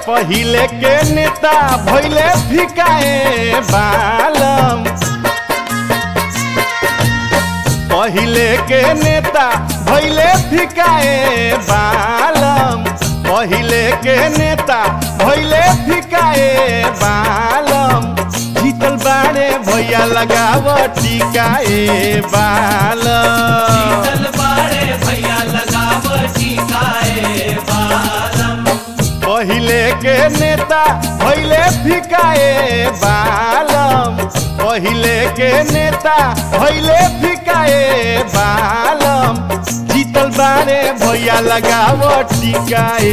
पहिले के नेता भैले फिकाए बालम पहिले के नेता भैले फिकाए बालम पहिले के नेता भैले फिकाए बालम जीतल बाड़े भैया लगाव टिकाए बालम चल बाड़े भैया लगाव टीकाए बालम पहिले के नेता भैले फिकाए बालम पहिले के नेता भैले फिकाए बालम जीतल बारे भैया लगाव टिकाए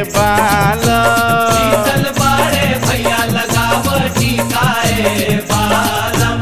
बालम चल बाड़े भैया लगाव टीकाए बालम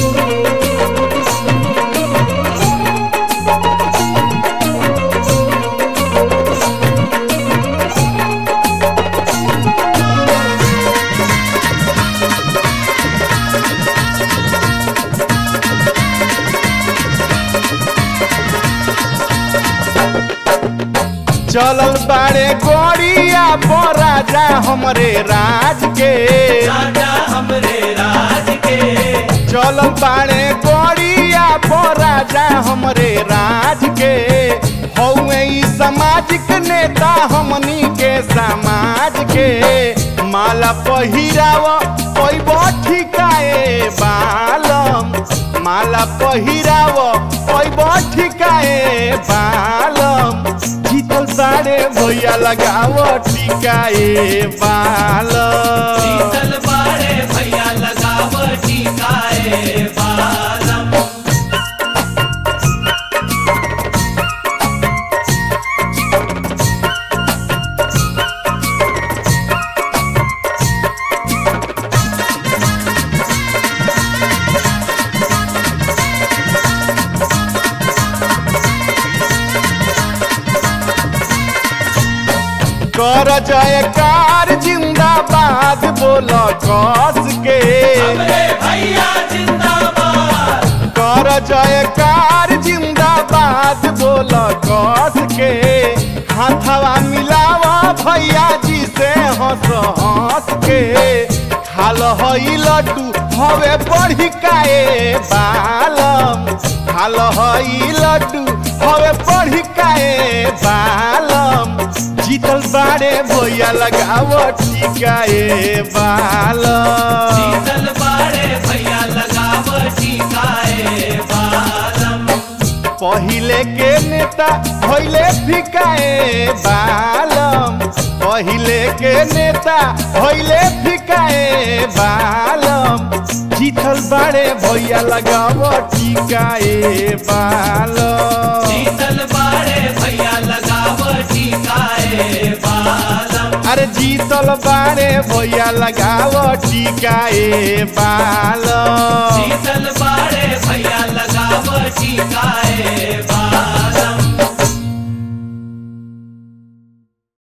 चलल बारे गोड़िया पर राजा हमरे राज के राजा हमरे राज के चलल बाड़े गोड़िया पर राजा हमरे राज के हौवे ई सामाजिक नेता हमनी के समाज के माला पहिराव पैब ठिकाए बालम माला पहिराव पैब ठिकाए बालम जीतल साड़े भैया लगाव टिकाए बालम चल बाड़े भैया लगाव टीकाए बालम कर जयकार जिंदाबाद बोल कस के हमरे भैया जिंदाबाद कर जयकार जिंदाबाद बोल कस के हाथवा मिलावा भैया जी से हंस हंस के खाल हई लड्डू हवे बढ़ी काए बालम खाल हई लड्डू हवे बढ़ी काए बालम जीतल बारे भैया लगाव टिकाए बालम चल बाड़े भैया लगाव टीकाए बालम पहिले के नेता भैले फिकाए बालम पहिले के नेता भैले फिकाए बालम जीतल बारे भैया लगाव टिकाए बालम चल बाड़े भैया लगाव टीकाए बालम अरे जीतल बारे भैया लगाव टिकाए बालम चल बाड़े भैया लगाव टीकाए बालम